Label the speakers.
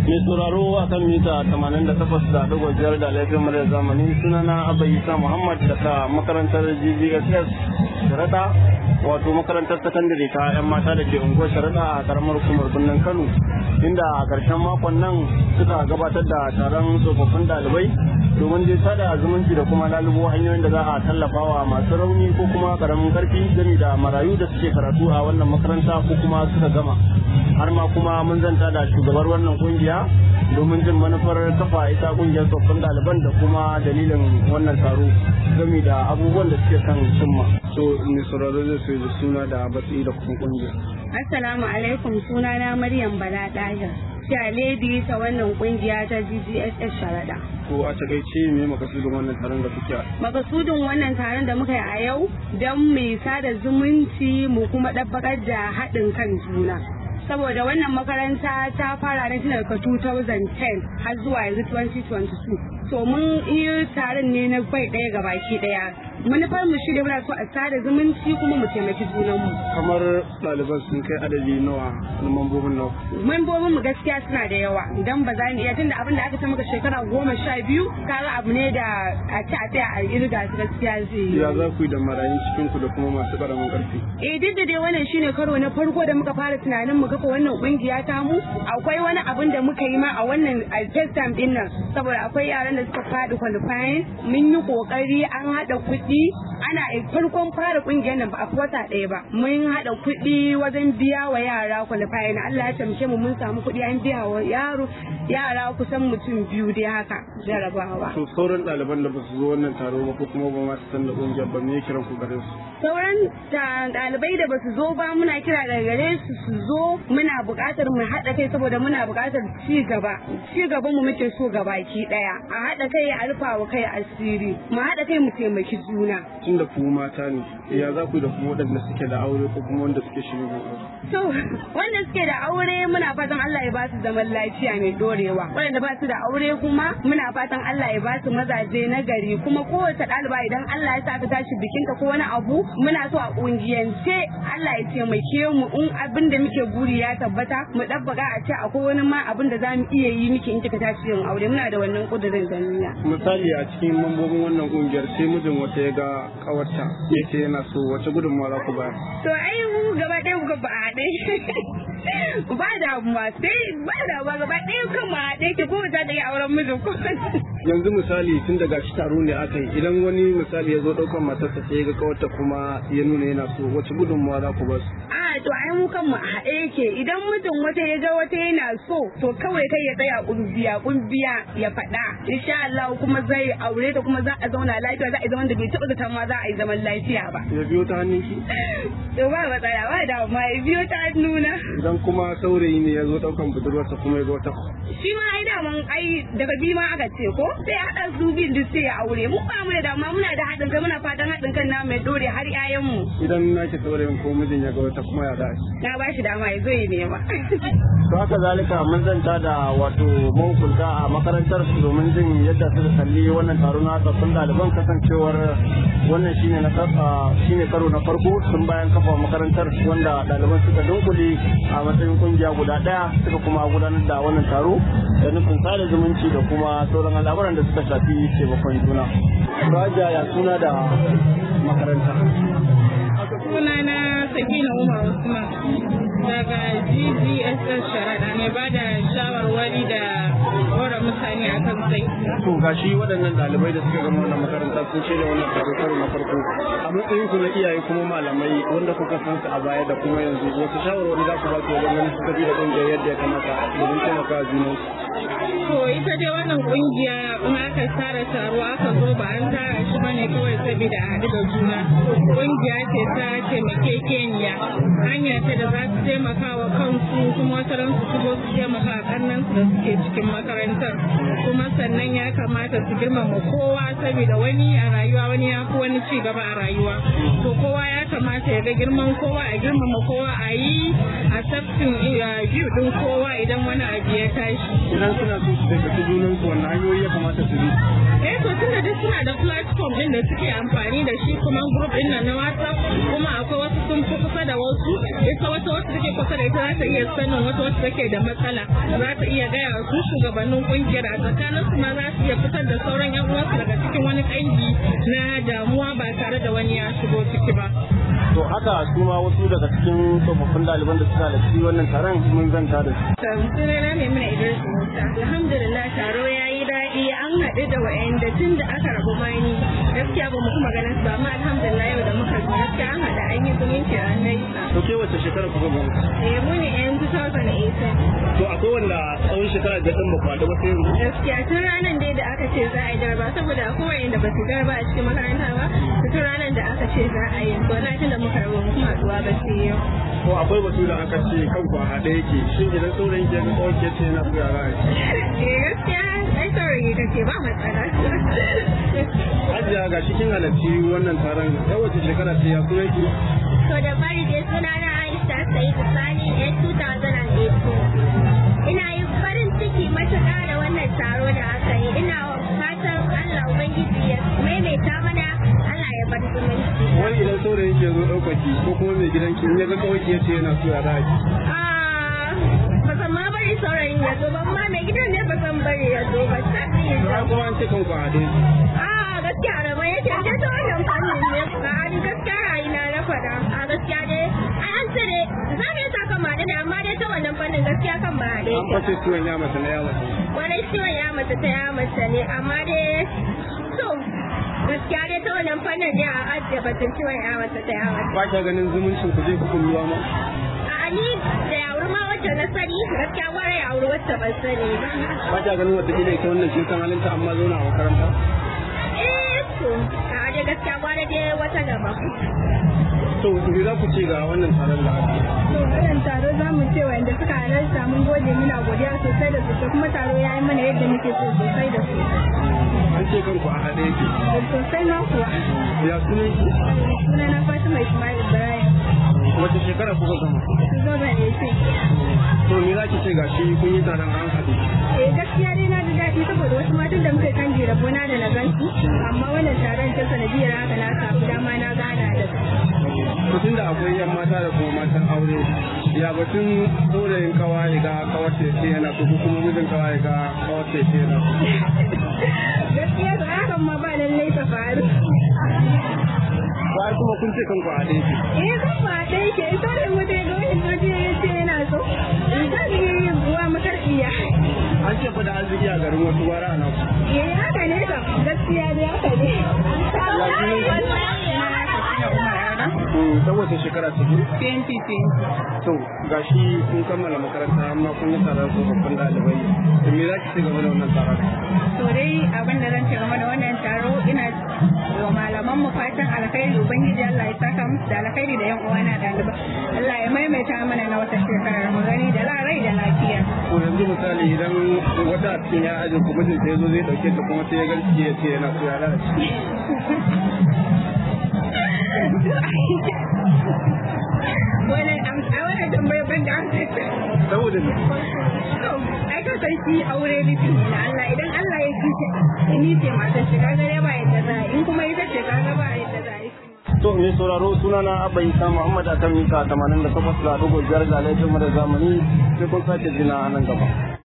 Speaker 1: mai sauraro a kan mita 88 da dogon biyar da laifin mara zamani sunana abba isa muhammad daga makarantar gbss sharaɗa wato makarantar sakandare ta 'yan mata da ke unguwar sharaɗa a karamar hukumar birnin kano inda a ƙarshen makon nan suka gabatar da taron tsofaffin ɗalibai domin dai sada zumunci da kuma lalubo hanyoyin da za a tallafa wa masu rauni ko kuma karamin karfi gami da marayu da suke karatu a wannan makaranta ko kuma suka gama har ma kuma mun zanta da shugabar wannan kungiya domin jin manufar kafa ita kungiyar tsoffin ɗaliban da kuma dalilin wannan taro gami da abubuwan da suke kan cimma so mai sauraro zai so da suna da batsi da kuma kungiya
Speaker 2: assalamu alaikum sunana maryam bala dahir lady ta wannan kungiya ta GGSS Sharada.
Speaker 1: Ko a takaice me makasudin wannan taron da kuke?
Speaker 2: Makasudin wannan taron da muka yi a yau don mai sada zumunci mu kuma ɗabbakar da haɗin kan juna. Saboda wannan makaranta ta fara ne tun daga 2010 har zuwa yanzu 2022. To mun yi taron ne na bai ɗaya ga baki ɗaya. manufar mu shi da muna so a sada zumunci kuma mu taimaki junan mu
Speaker 1: kamar ɗaliban sun kai adadi nawa na mambobin nawa
Speaker 2: mambobin mu gaskiya suna da yawa idan ba za mu iya tunda abin da aka ce maka shekara goma sha biyu kaga abu ne da a ci a tsaya a irga su gaskiya zai yi
Speaker 1: ya za ku yi da marayun cikin ku da kuma masu ƙaramin ƙarfi
Speaker 2: eh duk da dai wannan shine karo na farko da muka fara tunanin mu kafa wannan kungiya ta mu akwai wani abin da muka yi ma a wannan a first time din nan saboda akwai yaran da suka faɗi qualifying mun yi kokari an haɗa kuɗi kuɗi ana farkon fara kungiyar nan ba a wata ɗaya ba mun haɗa kuɗi wajen biya wa yara kwalifayi na Allah ya tamke mu mun samu kuɗi an biya wa yaro yara kusan mutum biyu dai haka jarabawa.
Speaker 1: To sauran ɗaliban da ba su zo wannan taro ba ko kuma ba ma su san da kungiyar ba me kiran ku gare su?
Speaker 2: Sauran ɗalibai da ba su zo ba muna kira daga gare su su zo muna buƙatar mu haɗa kai saboda muna buƙatar ci gaba ci gaban mu muke so gabaki ɗaya a haɗa kai a rufa wa kai asiri mu haɗa kai mu taimaki juna. juna.
Speaker 1: Tun da ku mata ne, ya za ku da kuma waɗanda suke da aure ko kuma wanda suke shirin aure?
Speaker 2: To, wanda suke da aure muna fatan Allah ya ba su zaman lafiya mai dorewa. Waɗanda ba su da aure kuma muna fatan Allah ya ba su mazaje na gari kuma kowace ɗaliba idan Allah ya sa ta tashi bikinka ko wani abu muna so a ƙungiyance Allah ya taimake mu in abin da muke buri ya tabbata mu ɗabbaka a ce akwai wani ma abin da za mu iya yi miki in kika tashi yin aure muna da wannan ƙudurin da niyya.
Speaker 1: Misali a cikin mambobin wannan ƙungiyar sai mijin wata ya ga kawarta ya ce yana so wace gudunmawa za ku bayar.
Speaker 2: To ai mu gaba ɗaya kuka ba a haɗe. Ba damuwa sai ba damuwa gaba ɗaya kan ma haɗe ke ko ta ɗaya auren mijin ko.
Speaker 1: Yanzu misali tun daga shi taro ne aka yi idan wani misali ya zo ɗaukar matarsa sai ya ga kawarta kuma ya nuna yana so wace gudunmawa za ku ba su.
Speaker 2: A to ai mu kan mu a haɗe yake idan mutum wata ya ga wata yana so to kawai kai ya tsaya ƙungiya ƙungiya ya faɗa insha Allah kuma zai aure ta kuma za a zauna lafiya za a yi zaman da bai taɓa zata ma za a yi zaman lafiya ba.
Speaker 1: Ya biyo ta hannun ki?
Speaker 2: To ba matsala ba da ma ya biyo ta hannuna.
Speaker 1: Idan kuma saurayi ne ya zo ɗaukan budurwarsa kuma ya ga wata.
Speaker 2: Shi ma ai daman ai daga biyu ma aka ce ko sai ya haɗa su biyun duk sai ya aure mu ba mu da dama muna da haɗin kai muna fatan haɗin kan na mai dore har 'ya'yanmu.
Speaker 1: Idan na ke saurayin ko mijin ya ga wata kuma ya dace.
Speaker 2: Na ba shi dama ya zo ya nema.
Speaker 1: To haka zalika mun zanta da wato mahukunta a makarantar domin jin yadda suka kalli wannan taro na tsaffin ɗaliban kasancewar wannan shine na shine karo na farko tun bayan kafa makarantar wanda ɗaliban suka dunkule a matsayin kungiya guda ɗaya suka kuma gudanar da wannan taro da nufin sada zumunci da kuma sauran al'amuran da suka shafi taimakon juna. Raja ya suna da makaranta.
Speaker 3: Sunana Sakina Umar Usman daga GGSS Sharaɗa mai ba da shawarwari da hora mutane a kan sai.
Speaker 1: To gashi waɗannan ɗalibai da suka gama wannan makaranta sun shirya wannan taro karo na farko. A matsayin ku na iyaye kuma malamai wanda kuka san su a baya da kuma yanzu wasu shawarwari za ku ba su wajen ganin su tafi da ƙungiyar yadda ya kamata domin taimaka junan
Speaker 3: To ita dai wannan ƙungiya in aka tsara taro aka zo ba an tara shi bane kawai saboda a haɗu da juna. Ƙungiya ce ta taimakekeniya hanya ce da za su taimaka wa kansu kuma wata ran su shigo su taimaka a ƙannan su da suke cikin makarantar. Kuma sannan ya kamata su girmama kowa saboda wani a rayuwa wani ya fi wani ci gaba a rayuwa. To kowa ya kamata ya ga girman kowa a girmama kowa a yi a tafsin view ɗin kowa idan wani abu ya tashi.
Speaker 1: Ina idan suna so su taimaki junan su wannan hanyoyi ya kamata su bi
Speaker 3: eh to tunda duk suna da platform din da suke amfani da shi kuma group din nan na WhatsApp kuma akwai wasu sun fi kusa da wasu ita wata wacce take kusa da ita za ta iya sanin wata wacce take da matsala za ta iya gaya wa su shugabannin kungiyar a tsakanin su ma za su iya fitar da sauran yan uwansu daga cikin wani kangi na damuwa ba tare da wani ya shigo ciki ba
Speaker 1: to haka su ma wasu daga cikin tsofaffin ɗaliban da suka halarci wannan taron mun zanta da su
Speaker 2: sunana mai mana idris musa alhamdulillah taro ya yi daɗi an haɗu da wa'anda tun da aka rabu mani gaskiya ba mu kuma ganin su ba amma alhamdulillah yau da muka zo gaskiya an haɗu an yi zumunci an gaisa
Speaker 1: to ke wace shekara kuka gama
Speaker 2: eh mu ne yan 2018
Speaker 1: to akwai wanda tsawon shekara da ɗan bakwai da wasu yanzu
Speaker 2: gaskiya tun ranar dai da aka ce za a yi darba saboda akwai wa'anda ba su darba a cikin makaranta ba tun ranar da aka ce za a yi to na tun da muka rabu mu kuma haɗuwa ba sai yau
Speaker 1: ko akwai batu da aka ce kan ku a haɗe yake shin idan saurayin ke ga tsawon ke ce na ku yara
Speaker 2: eh gaskiya ai saurayi kake ba matsala
Speaker 1: Hajiya ga cikin halarci wannan taron yau wace shekara ce ya kuma yake
Speaker 4: To da fari dai suna na Aisha Sa'idu Sani yan 2018. Ina yi farin ciki matuƙa da wannan taro da aka yi. Ina fatan Allah Ubangiji ya maimaita mana Allah ya bar zumunci.
Speaker 1: wani idan saurayin ke zo ɗaukaki ko kuma mai gidan ki in ya ga kawai ke ce yana so ya raki
Speaker 4: Ah, ba san ma bari saurayin ya zo ba, amma mai gidan ne ba san bari ya zo ba. Sai ya
Speaker 1: to
Speaker 4: zo.
Speaker 1: ai kuma an ce kan ku a haɗe
Speaker 4: Ah, gaskiya da mai yake ce ta wannan fannin ne. Ga ni gaskiya ra'ayina na faɗa. A gaskiya dai ai an ce dai za mu yi saka ma ne amma dai ta wannan fannin gaskiya kan ba haɗe
Speaker 1: an fashe ciwon ya mace na yawa
Speaker 4: Kwarai ciwon ya mace ta ya mace ne amma dai so gaskiya dai ta wannan fannin ne a ajiye batun ciwon ya mace ta ya mace.
Speaker 1: ba ka ganin zumuncin ku zai fi kulluwa ma
Speaker 4: A ni da yawuri ma wacce na sani gaskiya gwara yawuri wacce ban sani ba.
Speaker 1: ba ka ganin wata ita wannan kin san halinta amma zauna a makaranta
Speaker 4: Eh to a dai gaskiya gwara dai wata gaba.
Speaker 1: to me za ku ce ga wannan taron da aka yi?
Speaker 2: To wannan taro za mu ce wanda suka halarta mun gode muna godiya sosai da sosai kuma taro ya yi mana yadda muke so sosai da sosai.
Speaker 1: an ce kanku a haɗe yake
Speaker 2: Sosai ma kuwa.
Speaker 1: ya sunan ki
Speaker 2: Suna na Fatima Ismail Ibrahim.
Speaker 1: wace shekara kuka gama
Speaker 2: Zo da ne ce.
Speaker 1: to me za ki ce ga shi kun yi taron an haɗe
Speaker 2: Eh gaskiya dai na ji daɗi saboda wasu matan da muka kan jira gona da na gansu amma wannan taron ta sanadiyar haka na samu dama na gana da su.
Speaker 1: to tunda akwai yan mata da kuma matan aure ya batun saurayin kawa ya ga kawar ce yana so ko kuma mijin kawa ya ga kawar ce yana so
Speaker 2: Gaskiya da hakan ma ba lallai ta faru.
Speaker 1: ba kuma kun ce kanku a haɗe yake
Speaker 2: Eh kan ba ɗaya ke ita da mutum ga wani waje ya ce yana so. Ita ne buwa makarfiya.
Speaker 1: an ce fa da arziki a garin wasu gwara a nan
Speaker 2: Eh haka ne kam gaskiya dai haka ne.
Speaker 1: ta wace shekara ce
Speaker 3: 2020
Speaker 1: to gashi kun kammala makaranta amma kun yi taron tsofaffin ɗalibai to me za ki ce game da wannan taron
Speaker 2: To dai abin da zan ce game da wannan taro ina wa malaman mu fatan alkhairi ubangiji Allah ya saka musu da alkhairi da yan uwana ɗaliba. Allah ya maimaita mana na wata shekarar mu gani da rai da lafiya.
Speaker 1: ko yanzu misali idan wata a cikin ya ajin ku mijin sai zo zai dauke ta kuma sai ya ganci ya ce yana so ya lalace
Speaker 2: Wannan am- a wannan tambayar ban da amsa.
Speaker 1: saboda me
Speaker 2: To, ai ka san shi aure nufin ne na Allah idan Allah ya kice ni ce matar shi kaga ya ba yadda za a yi in kuma ita ce kaga ba yadda za a yi.
Speaker 1: to mai sauraro sunana abba isa muhammad akan mita 88 da dogo biyar ga laifin mara zamani sai kun sake jina a nan gaba